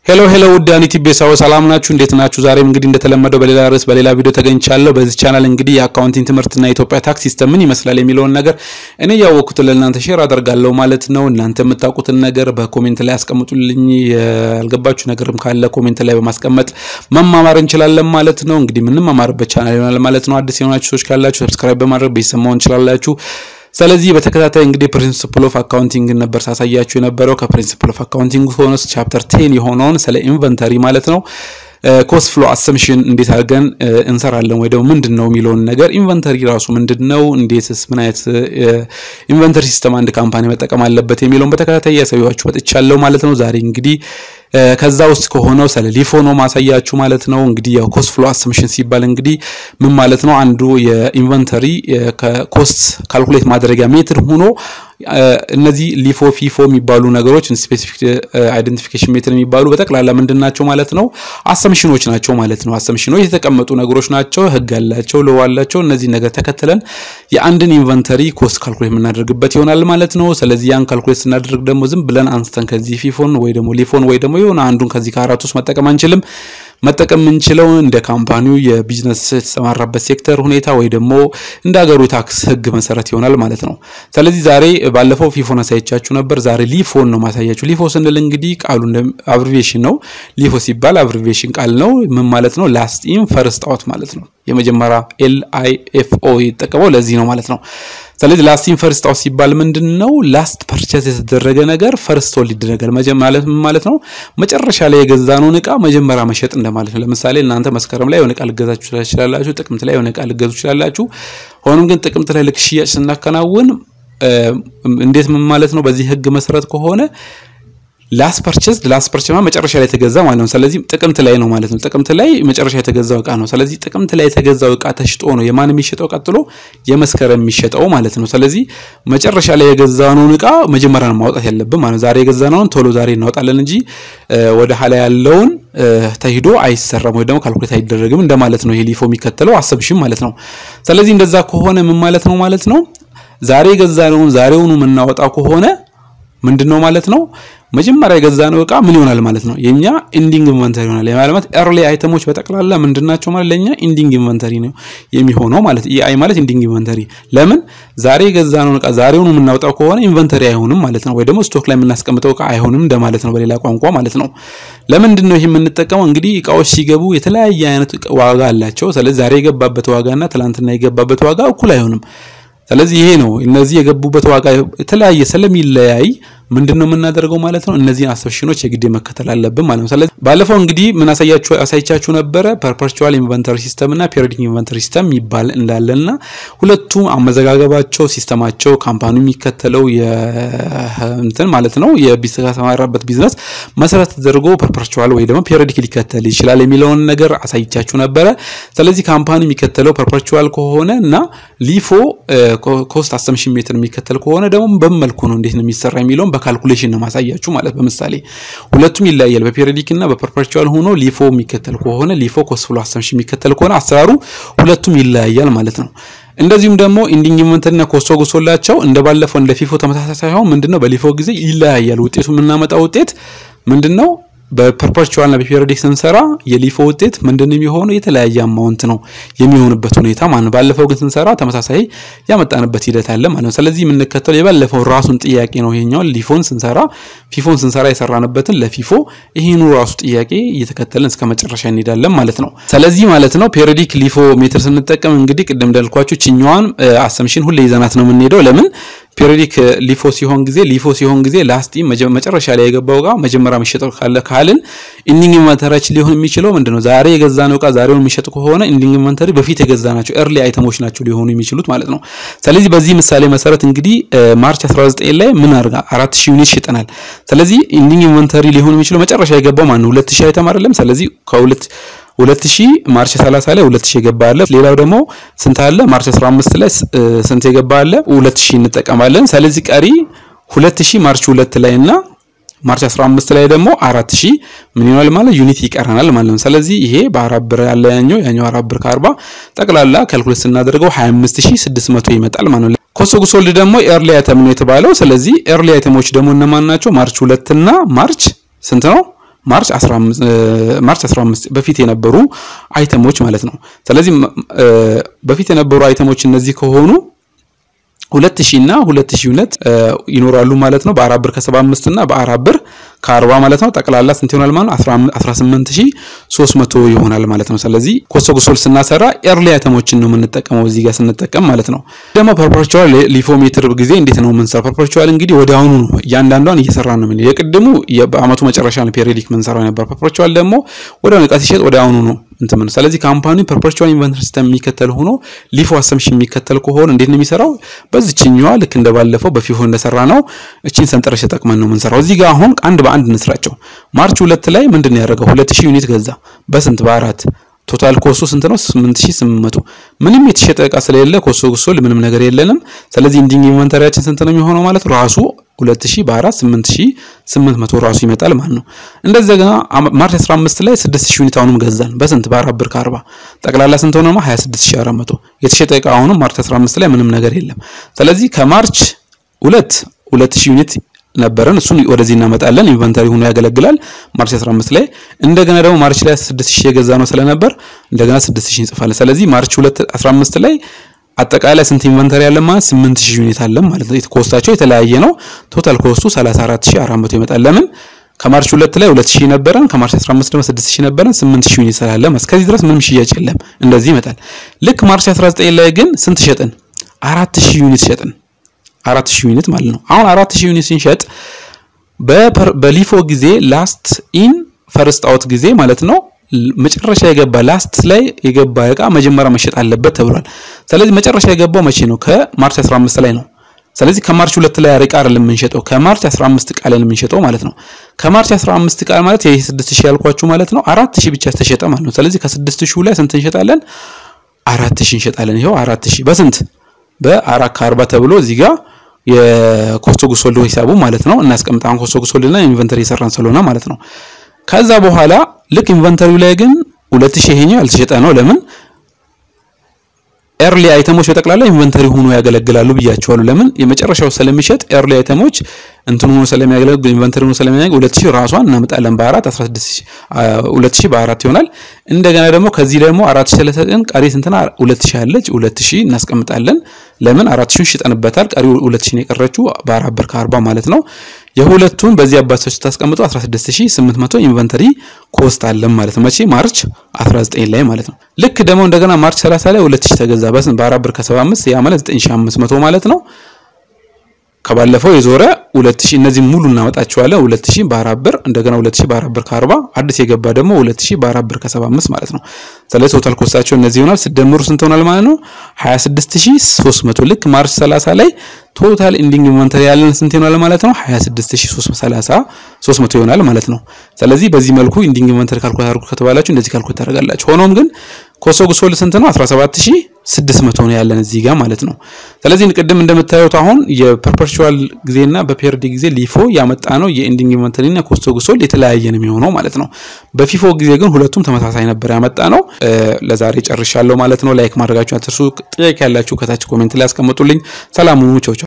ሄሎ ሄሎ ውድ አኒቲ ቤሳው ሰላም ናችሁ? እንዴት ናችሁ? ዛሬም እንግዲህ እንደተለመደው በሌላ ርዕስ በሌላ ቪዲዮ ተገኝቻለሁ። በዚህ ቻናል እንግዲህ የአካውንቲንግ ትምህርትና የኢትዮጵያ ታክስ ሲስተም ምን ይመስላል የሚለውን ነገር እኔ ያወቅኩትን ለእናንተ ሼር አደርጋለሁ ማለት ነው። እናንተ የምታውቁትን ነገር በኮሜንት ላይ አስቀምጡልኝ። ያልገባችሁ ነገርም ካለ ኮሜንት ላይ በማስቀመጥ መማማር እንችላለን ማለት ነው። እንግዲህ የምንማማርበት ቻናል ይሆናል ማለት ነው። አዲስ የሆናችሁ ሰዎች ካላችሁ ሰብስክራይብ በማድረግ ቤተሰብ መሆን እንችላላችሁ። ስለዚህ በተከታታይ እንግዲህ ፕሪንሲፕል ኦፍ አካውንቲንግ ነበር ሳሳያችሁ የነበረው ከፕሪንሲፕል ኦፍ አካውንቲንግ ሆኖስ ቻፕተር ቴን የሆነውን ስለ ኢንቨንተሪ ማለት ነው ኮስት ፍሎ አሰምሽን እንዴት አድርገን እንሰራለን ወይ ደግሞ ምንድን ነው የሚለውን ነገር ኢንቨንተሪ ራሱ ምንድን ነው፣ እንዴትስ ምን አይነት ኢንቨንተሪ ሲስተም አንድ ካምፓኒ መጠቀም አለበት የሚለውን በተከታታይ ያሳያችሁ መጥቻለሁ ማለት ነው። ዛሬ እንግዲህ ከዛ ውስጥ ከሆነው ስለ ሊፎ ነው ማሳያችሁ ማለት ነው። እንግዲህ ያው ኮስት ፍሎ አሰምሽን ሲባል እንግዲህ ምን ማለት ነው? አንዱ የኢንቨንተሪ ከኮስት ካልኩሌት ማድረጊያ ሜትር ሆኖ እነዚህ ሊፎ ፊፎ የሚባሉ ነገሮች ስፔሲፊክ አይደንቲፊኬሽን ሜትር የሚባሉ በጠቅላላ ምንድን ናቸው ማለት ነው? አሰምሽኖች ናቸው ማለት ነው። አሰምሽኖች የተቀመጡ ነገሮች ናቸው። ህግ ያላቸው ለው አላቸው። እነዚህ ነገር ተከትለን የአንድን ኢንቨንተሪ ኮስት ካልኩሌት የምናደርግበት ይሆናል ማለት ነው። ስለዚህ ያን ካልኩሌት ስናደርግ ደግሞ ዝም ብለን አንስተን ከዚህ ፊፎን ወይ ደግሞ ሊፎን ወይ ደግሞ የሆነ አንዱን ከዚህ ከአራት ውስጥ መጠቀም አንችልም። መጠቀም የምንችለው እንደ ካምፓኒው የቢዝነስ የተሰማራበት ሴክተር ሁኔታ ወይ ደግሞ እንደ ሀገሩ የታክስ ህግ መሰረት ይሆናል ማለት ነው። ስለዚህ ዛሬ ባለፈው ፊፎን አሳየቻችሁ ነበር። ዛሬ ሊፎን ነው ማሳያችሁ። ሊፎ ስንል እንግዲህ ቃሉ እንደ አብሪቬሽን ነው። ሊፎ ሲባል አብሪቬሽን ቃል ነው። ምን ማለት ነው? ላስት ኢን ፈርስት አውት ማለት ነው። የመጀመሪያ ኤል አይ ኤፍ ኦ የተጠቀመው ለዚህ ነው ማለት ነው። ስለዚህ ላስት ኢን ፈርስት አውት ሲባል ምንድን ነው? ላስት ፐርቸስ የተደረገ ነገር ፈርስት ሆልድ ይደረጋል ማለት ምን ማለት ነው? መጨረሻ ላይ የገዛነውን እቃ መጀመሪያ መሸጥ እንደማለት ነው። ለምሳሌ እናንተ መስከረም ላይ የሆነ እቃ ልገዛችሁ ትችላላችሁ። ጥቅምት ላይ የሆነ እቃ ልገዙ ትችላላችሁ። ሆኖም ግን ጥቅምት ላይ ልክ ሽያጭ ስናከናውን እንዴት ምን ማለት ነው? በዚህ ህግ መሰረት ከሆነ ላስ ፐርቸስ ላስ ፐርቸስ መጨረሻ ላይ የተገዛ ማለት ነው። ስለዚህ ጥቅምት ላይ ነው ማለት ነው። ጥቅምት ላይ መጨረሻ የተገዛው እቃ ነው። ስለዚህ ጥቅምት ላይ የተገዛው እቃ ተሽጦ ነው የማን የሚሸጠው ቀጥሎ የመስከረም የሚሸጠው ማለት ነው። ስለዚህ መጨረሻ ላይ የገዛነውን እቃ መጀመሪያ ነው ማውጣት ያለብን ማለት ነው። ዛሬ የገዛነውን ቶሎ ዛሬ እናወጣለን እንጂ ወደ ኋላ ያለውን ተሂዶ አይሰራም ወይ ደግሞ ካልኩሌት አይደረግም እንደማለት ነው። ይሄ ሊፎ የሚከተለው አሰብሽም ማለት ነው። ስለዚህ እንደዛ ከሆነ ምን ማለት ነው ማለት ነው ዛሬ የገዛነውን ዛሬውኑ የምናወጣው ከሆነ ምንድን ነው ማለት ነው መጀመሪያ የገዛነው እቃ ምን ይሆናል ማለት ነው የኛ ኢንዲንግ ኢንቨንተሪ ይሆናል ማለት ኤርሊ አይተሞች በጠቅላላ ምንድናቸው ማለት ለኛ ኢንዲንግ ኢንቨንተሪ ነው የሚሆነው ማለት ኢአይ ማለት ኢንዲንግ ኢንቨንተሪ ለምን ዛሬ የገዛነውን እቃ ዛሬውኑ የምናወጣው ከሆነ ኢንቨንተሪ አይሆንም ማለት ነው ወይ ደግሞ ስቶክ ላይ የምናስቀምጠው እቃ አይሆንም እንደማለት ነው በሌላ ቋንቋ ማለት ነው ለምንድን ነው ይሄ የምንጠቀመው እንግዲህ እቃዎች ሲገቡ የተለያየ አይነት ዋጋ አላቸው ስለዚህ ዛሬ የገባበት ዋጋና ትላንትና የገባበት ዋጋ እኩል አይሆንም ስለዚህ ይሄ ነው እነዚህ የገቡበት ዋጋ የተለያየ ስለሚለያይ ምንድን ነው የምናደርገው ማለት ነው እነዚህን አሰብሽኖች የግድ መከተል አለብን ማለት ነው። ስለዚህ ባለፈው እንግዲህ ምን አሳያችሁ አሳይቻችሁ ነበረ ፐርፐቹዋል ኢንቨንተሪ ሲስተም እና ፔሪዮዲክ ኢንቨንተሪ ሲስተም ይባል እንዳለና ሁለቱም አመዘጋገባቸው ሲስተማቸው ካምፓኒ የሚከተለው እንትን ማለት ነው የተሰማራበት ቢዝነስ መሰረት ተደርጎ ፐርፐቹዋል ወይ ደግሞ ፔሪዮዲክ ሊከተል ይችላል የሚለውን ነገር አሳይቻችሁ ነበረ። ስለዚህ ካምፓኒ የሚከተለው ፐርፐቹዋል ከሆነ እና ሊፎ ኮስት አሰምሽን ሜትር የሚከተል ከሆነ ደግሞ በምን መልኩ ነው እንዴት ነው የሚሰራ የሚለውን በካልኩሌሽን ነው ማሳያችሁ ማለት በምሳሌ ሁለቱም ይለያያል። በፔሪዮዲክ እና በፐርፐቹዋል ሆኖ ሊፎ የሚከተል ከሆነ ሊፎ ኮስት ፍሎ አሰምሽን የሚከተል ከሆነ አሰራሩ ሁለቱም ይለያያል ማለት ነው። እንደዚሁም ደግሞ ኢንዲንግ ኢንቨንተሪና ኮስቶ ጉሶላቸው እንደባለፈው እንደ ፊፎ ተመሳሳይ ሳይሆን ምንድነው በሊፎ ጊዜ ይለያያል። ውጤቱ የምናመጣው ውጤት ምንድነው? በፐርፐቹዋል እና በፔሪዮዲክ ስንሰራ የሊፎ ውጤት ምንድን የሚሆነው የተለያየ አማውንት ነው የሚሆንበት ሁኔታ ማለት ነው። ባለፈው ግን ስንሰራ ተመሳሳይ ያመጣንበት ሂደት አለ ማለት ነው። ስለዚህ የምንከተለው የባለፈው ራሱን ጥያቄ ነው። ይሄኛው ሊፎን ስንሰራ ፊፎን ስንሰራ የሰራንበትን ለፊፎ ይሄኑ ራሱ ጥያቄ እየተከተልን እስከ መጨረሻ እንሄዳለን ማለት ነው። ስለዚህ ማለት ነው ፔሪዮዲክ ሊፎ ሜትር ስንጠቀም እንግዲህ ቅድም እንዳልኳችሁ ችኛዋን አሰምሽን ሁሌ ይዘናት ነው የምንሄደው ለምን ፔሪዮዲክ ሊፎ ሲሆን ጊዜ ሊፎ ሲሆን ጊዜ ላስቲ መጨረሻ ላይ የገባው እቃ መጀመሪያ የሚሸጠው ካለ ካልን ኢንዲንግ ኢንቨንተሪያችን ሊሆን የሚችለው ምንድነው ዛሬ የገዛነው እቃ ዛሬውን የሚሸጥ ከሆነ ኢንዲንግ ኢንቨንተሪ በፊት የገዛናቸው ኤርሊ አይተሞች ናቸው ሊሆኑ የሚችሉት ማለት ነው። ስለዚህ በዚህ ምሳሌ መሰረት እንግዲህ ማርች 19 ላይ ምን አድርጋ 4000 ዩኒት ሽጠናል። ስለዚህ ኢንዲንግ ኢንቨንተሪ ሊሆን የሚችለው መጨረሻ የገባው ማን ነው 2000 አይተም አይደለም። ስለዚህ ከሁለት 2000 ማርች 30 ላይ 2000 የገባ አለ። ሌላው ደግሞ ስንት አለ? ማርች 15 ላይ ስንት የገባ አለ? 2000 እንጠቀማለን። ስለዚህ ቀሪ 2000 ማርች 2 ላይ እና ማርች 15 ላይ ደግሞ 4000 ምን ይሆናል ማለት ዩኒት ይቀረናል ማለት ነው። ስለዚህ ይሄ በአራት ብር ያለ ያኛው ያኛው አራት ብር ከ40 ጠቅላላ ካልኩሌት ስናደርገው 25600 ይመጣል ማለት ነው። ኮስት ኦፍ ጉድስ ሶልድ ደግሞ ኤርሊ አይተም ነው የተባለው። ስለዚህ ኤርሊ አይተሞች ደግሞ እነማን ናቸው? ማርች 2 እና ማርች ስንት ነው? ማርች 15 ማርች 15 በፊት የነበሩ አይተሞች ማለት ነው። ስለዚህ በፊት የነበሩ አይተሞች እነዚህ ከሆኑ ሁለት ሺህ እና ሁለት ሺህ ዩኒት ይኖራሉ ማለት ነው። በአራት ብር ከሰባ አምስት እና በአራት ብር ከአርባ ማለት ነው። ጠቅላላ ስንት ይሆናል ማለት ነው? አስራ ስምንት ሺህ ሶስት መቶ ይሆናል ማለት ነው። ስለዚህ ኮሶ ጉሶል ስናሰራ ኤርሊ አይተሞችን ነው የምንጠቀመው እዚህ ጋር ስንጠቀም ማለት ነው። ደግሞ ፐርፐርቹዋል ሊፎሜትር ጊዜ እንዴት ነው የምንሰራው? ፐርፐርቹዋል እንግዲህ ወደ አሁኑ ነው እያንዳንዷን እየሰራ ነው ምን የቅድሙ በአመቱ መጨረሻ ነው ፔሪዮዲክ የምንሰራው ነበር። ፐርፐርቹዋል ደግሞ ወደ እቃ ሲሸጥ ወደ አሁኑ ነው እንትን ምን ስለዚህ ካምፓኒ ፐርፐርቹዋል ኢንቨንተሪ ሲስተም የሚከተል ሆኖ ሊፎ አሰምሽን የሚከተል ከሆነ እንዴት ነው የሚሰራው? በዚችኛዋ ልክ እንደባለፈው በፊፎ እንደሰራ ነው እቺን ሰንጠረዥ ተጠቅመን ነው የምንሰራው። እዚህ ጋር አሁን አንድ በአንድ እንስራቸው። ማርች ሁለት ላይ ምንድን ነው ያደረገው? 2000 ዩኒት ገዛ። በስንት በአራት ቶታል ኮስቱ ስንት ነው? 8800 ምንም የተሸጠ እቃ ስለሌለ ኮሶ ጉሶል ምንም ነገር የለንም። ስለዚህ ኢንዲንግ ኢንቨንተሪያችን ስንት ነው የሚሆነው ማለት ራሱ 2000 በ4 8800 ራሱ ይመጣል ማለት ነው። እንደዚያ ማርች 15 ላይ 6000 ዩኒት አሁንም ገዛን። በስንት በ4 ብር ከ40 ጠቅላላ ስንት ሆነ? 26400 የተሸጠ እቃ አሁንም ማርች 15 ላይ ምንም ነገር የለም። ስለዚህ ከማርች 2 2000 ዩኒት ነበረን እሱን ወደዚህ እናመጣለን። ኢንቨንተሪ ሆኖ ያገለግላል ማርች 15 ላይ። እንደገና ደግሞ ማርች ላይ 6000 የገዛ ነው ስለነበር እንደገና 6000 እንጽፋለን። ስለዚህ ማርች 2 15 ላይ አጠቃላይ ስንት ኢንቨንተሪ ያለ ማለት 8000 ዩኒት አለ ማለት ነው። ኮስታቸው የተለያየ ነው። ቶታል ኮስቱ 34400 ይመጣል። ለምን ከማርች 2 ላይ 2000 ነበረን፣ ከማርች 15 ደግሞ 6000 ነበረን። 8000 ዩኒት ስላለ እስከዚህ ድረስ ምንም ሽያጭ የለም። እንደዚህ ይመጣል። ልክ ማርች 19 ላይ ግን ስንት ሸጥን? 4000 ዩኒት ሸጥን። 4000 ዩኒት ማለት ነው። አሁን 4000 ዩኒት ስንሸጥ በሊፎ ጊዜ ላስት ኢን ፈርስት አውት ጊዜ ማለት ነው መጨረሻ የገባ ላስት ላይ የገባ እቃ መጀመሪያ መሸጥ አለበት ተብሏል። ስለዚህ መጨረሻ የገባው መቼ ነው? ከማርች 15 ላይ ነው። ስለዚህ ከማርች 2 ላይ አሪቃ አይደለም የምንሸጠው ከማርች 15 ቃል ላይ የምንሸጠው ማለት ነው። ከማርች 15 ቃል ማለት ይሄ 6000 ያልኳችሁ ማለት ነው 4000 ብቻ ተሸጠ ማለት ነው። ስለዚህ ከ6000 ላይ ስንት እንሸጣለን? 4000 እንሸጣለን። ይሄው 4000 በስንት በአራት ከአርባ ተብሎ እዚህ ጋር የኮስቶ ጉሶልዶ ሂሳቡ ማለት ነው እናስቀምጣ። አሁን ኮስቶ ጉሶልዶና ኢንቨንተሪ የሰራን ስለሆነ ማለት ነው። ከዛ በኋላ ልክ ኢንቨንተሪው ላይ ግን 2000 ይሄኛው ያልተሸጠ ነው። ለምን ኤርሊ አይተሞች በጠቅላላ ኢንቨንተሪ ሆኖ ያገለግላሉ ብያቸዋለሁ። ለምን የመጨረሻው ስለሚሸጥ ኤርሊ አይተሞች እንትን ሆኖ ስለሚያገለግል ኢንቨንተሪ ሆኖ ስለሚያገለግል 2000 ራሷን እናመጣለን በአራት 16000 2000 በአራት ይሆናል። እንደገና ደግሞ ከዚህ ደግሞ 4000 ስለሰጠን ቀሪ ስንትና 2000 አለች 2000 እናስቀምጣለን። ለምን 4000 ሽጠንበታል። ቀሪ 2000 የቀረችው በአራት ብር ከ40 ማለት ነው። የሁለቱን በዚህ አባቶች ታስቀምጡ 16800 ኢንቨንተሪ ኮስት አለን ማለት ነው። መቼ ማርች 19 ላይ ማለት ነው። ልክ ደግሞ እንደገና ማርች 30 ላይ 2000 ተገዛ በስንት በአራት ብር ከ75 ያ ማለት 9500 ማለት ነው። ከባለፈው የዞረ 2000 እነዚህ ሙሉ እናመጣቸዋለን። 2000 በአራት ብር እንደገና 2000 በአራት ብር ከ40 አዲስ የገባ ደግሞ 2000 በአራት ብር ከ75 ማለት ነው። ስለዚህ ቶታል ኮስታቸው እነዚህ ይሆናል። ስደምሩ ስንት ሆናል ማለት ነው? 26300 ልክ ማርች 30 ላይ ቶታል ኢንዲንግ ኢንቨንተሪ ያለን ስንት ይሆናል ማለት ነው? 26330 ይሆናል ማለት ነው። ስለዚህ በዚህ መልኩ ኢንዲንግ ኢንቨንተሪ ካልኩሌት አድርጉ ከተባላችሁ እንደዚህ ካልኩሌት ታደርጋላችሁ። ሆኖም ግን ኮሶ ጉሶል ስንት ነው? 17600 ነው ያለን እዚህ ጋር ማለት ነው። ስለዚህ ቅድም እንደምታዩት አሁን የፐርፐቹዋል ጊዜና በፔሪዲ ጊዜ ሊፎ ያመጣ ነው የኢንዲንግ ኢንቨንተሪና ኮስቶ ጉሶል የተለያየ ነው የሚሆነው ማለት ነው። በፊፎ ጊዜ ግን ሁለቱም ተመሳሳይ ነበር ያመጣ ነው። ለዛሬ ጨርሻለሁ ማለት ነው። ላይክ ማድረጋችሁ አትርሱ። ጥያቄ ያላችሁ ከታች ኮሜንት ላይ ያስቀምጡልኝ። ሰላም ሁኑ። ቻው ቻው።